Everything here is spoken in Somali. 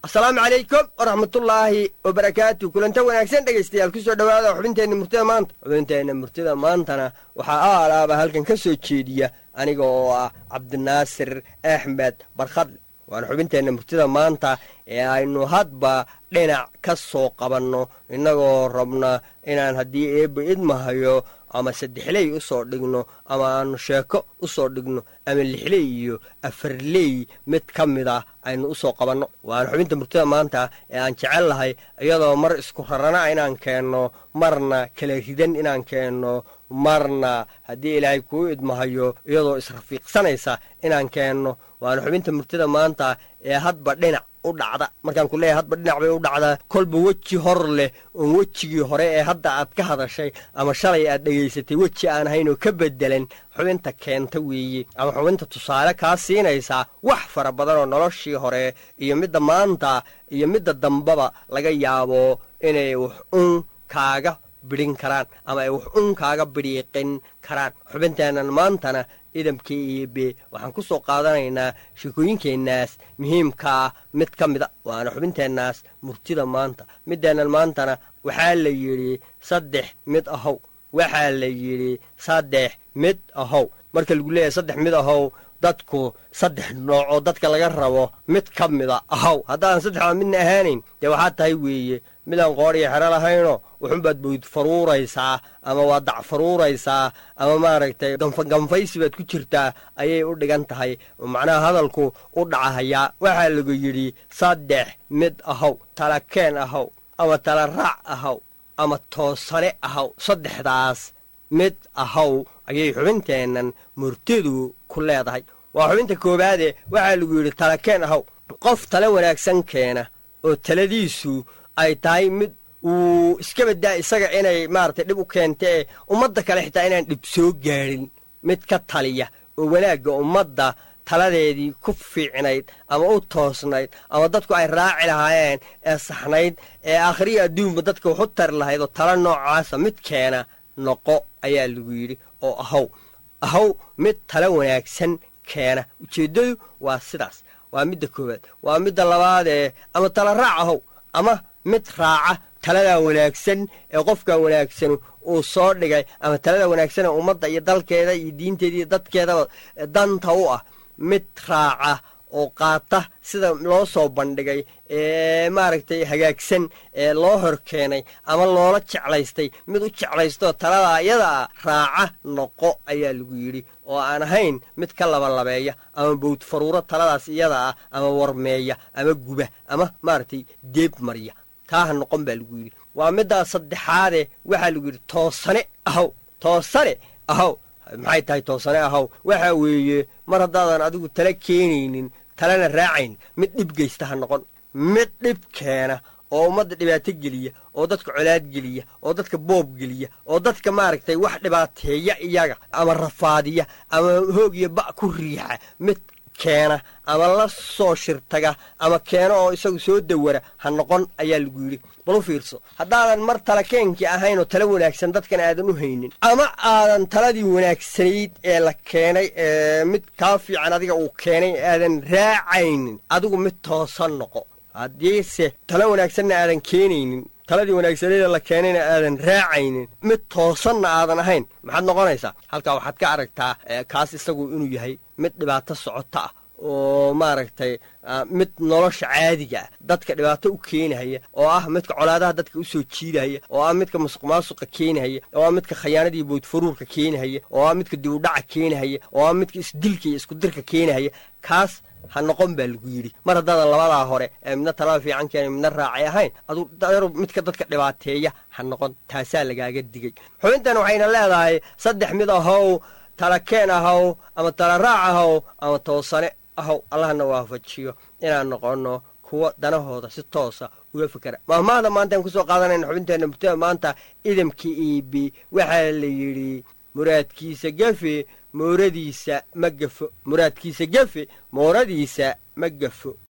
asalaamu calaykum waraxmatullaahi wabarakaatu kulanta wanaagsan dhegaystayaal ku soo dhowaada xubinteenna murtida maanta xubinteenna murtida maantana waxaa aalaaba halkan ka soo jeediya aniga oo ah cabdinaasir axmed barkhadle waana xubinteenna murtida maanta ee aynu hadba dhinac ka soo qabanno innagoo rabna inaan haddii eebba idmahayo ama saddexley u soo dhigno ama aanu sheeko u soo dhigno ama lixley iyo afarley mid ka mid ah aynu u soo qabanno waana xubinta murtida maanta ee aan jecel lahay iyadoo mar isku rarana inaan keenno marna kala ridan inaan keenno marna haddii ilaahay kuu idmahayo iyadoo israfiiqsanaysa inaan keenno waana xubinta murtida maanta ee hadba dhinac u dhacda markaan ku leeyahay hadba dhinac bay u dhacdaa kolba weji hor leh oon wejigii hore ee hadda aad ka hadashay ama shalay aad dhegaysatay weji aan ahayn oo ka bedelan xubinta keenta weeye ama xubinta tusaale kaa siinaysaa wax fara badan oo noloshii hore iyo midda maanta iyo midda dambaba laga yaabo inay wax un kaaga bidhin karaan ama ay wax un kaaga bidhiiqin karaan xubinteennan maantana idamkii iyo be waxaan ku soo qaadanaynaa sheekooyinkeennaas muhiimkaa mid ka mida waana xubinteennaas murtida maanta middeennan maantana waxaa la yidhi saddex mid ahow waxaa la yidhi saddex mid ahow marka lagu leeyahay saddex mid ahow dadku saddex nooc oo dadka laga rabo mid ka mida ahow haddaadan saddexdaa midna ahaanayn dee waxaa tahay weeye midaan qoodhiyo xero lahayno wuxunbaad bowd faruuraysaa ama waa dac faruuraysaa ama maaragtay ganfaganfaysi baad ku jirtaa ayay u dhigan tahay macnaha hadalku u dhacahayaa waxaa lagu yidhi saddex mid ahow talakeen ahow ama tala raac ahow ama toosane ahow saddexdaas mid ahow ayay xubinteennan murtidu ku leedahay waa xubinta koowaade waxaa lagu yidhi talakeen ahow qof tale wanaagsan keena oo taladiisu ay tahay mid uu iska badaa isaga inay maaragtay dhib u keentee ummadda kale xitaa inaan dhib soo gaadhin mid ka taliya oo wanaagga ummadda taladeedii ku fiicnayd ama u toosnayd ama dadku ay raaci lahaayeen ee saxnayd ee aakhriya adduunba dadka waxu tari lahayd oo tala noocaasa mid keena noqo ayaa lagu yidhi oo ahow ahow mid tala wanaagsan keena ujeeddadu waa sidaas waa midda koowaad waa midda labaadee ama tala raac ahow ama mid raaca taladaa wanaagsan ee qofkan wanaagsanu uu soo dhigay ama talada wanaagsan ee ummadda iyo dalkeeda iyo diinteeda iyo dadkeedaba danta u ah mid raaca oo qaata sida loo soo bandhigay ee maaragtay hagaagsan ee loo hor keenay ama loola jeclaystay mid u jeclaystooo taladaa iyadaa raaca noqo ayaa lagu yidhi oo aan ahayn mid ka labalabeeya ama bowd faruuro taladaas iyada ah ama warmeeya ama guba ama maaragtay deeb marya taaha noqon baa lagu yidhi waa middaa saddexaade waxaa lagu yidhi toosane ahow toosane ahow maxay tahay toosane ahow waxaa weeye mar haddaadan adigu tala keenaynin talana raacayn mid dhib geysta ha noqon mid dhib keena oo ummadda dhibaato geliya oo dadka colaad geliya oo dadka boob geliya oo dadka maaragtay wax dhibaateeya iyaga ama rafaadiya ama hoog iyo ba' ku riixa mid keena ama la soo shirtaga ama keena oo isagu soo dawara ha noqon ayaa lagu yidhi bal u fiirso haddaadan mar tala keenkii ahayn oo tala wanaagsan dadkan aadan u haynin ama aadan taladii wanaagsanayd ee la keenay ee mid kaa fiican adiga uu keenay aadan raacaynin adigu mid toosan noqo haddiise tala wanaagsanna aadan keenaynin taladii wanaagsaneeda la keenayna aadan raacaynin mid toosanna aadan ahayn maxaad noqonaysaa halkaa waxaad ka aragtaa kaas isagu inuu yahay mid dhibaato socota ah oo maaragtay mid nolosha caadiga ah dadka dhibaato u keenahaya oo ah midka colaadaha dadka u soo jiidahaya oo ah midka masuq maasuqa keenahaya oo ah midka khayaanadii boodfaruurka keenahaya oo ah midka dibudhaca keenahaya oo ah midka isdilka iyo iskudirka keenahaya kaas ha noqon baa lagu yidhi mar haddaadan labadaa hore ee midna talada fiican keena midna raacay ahayn aduu midka dadka dhibaateeya ha noqon taasaa lagaaga digay xubintan waxayna leedahay saddex mid ahow tala keen ahow ama tala raac ahow ama toosane ahow allahna waafajiyo inaan noqonno kuwa danahooda si toosa uga fikera mahmaahda maantaan kusoo qaadanayna xubinteenna murtada maanta idamka iibi waxaa la yidhi muraadkiisa gefe mooradiisa ma gafo muraadkiisa gefe mooradiisa ma gafo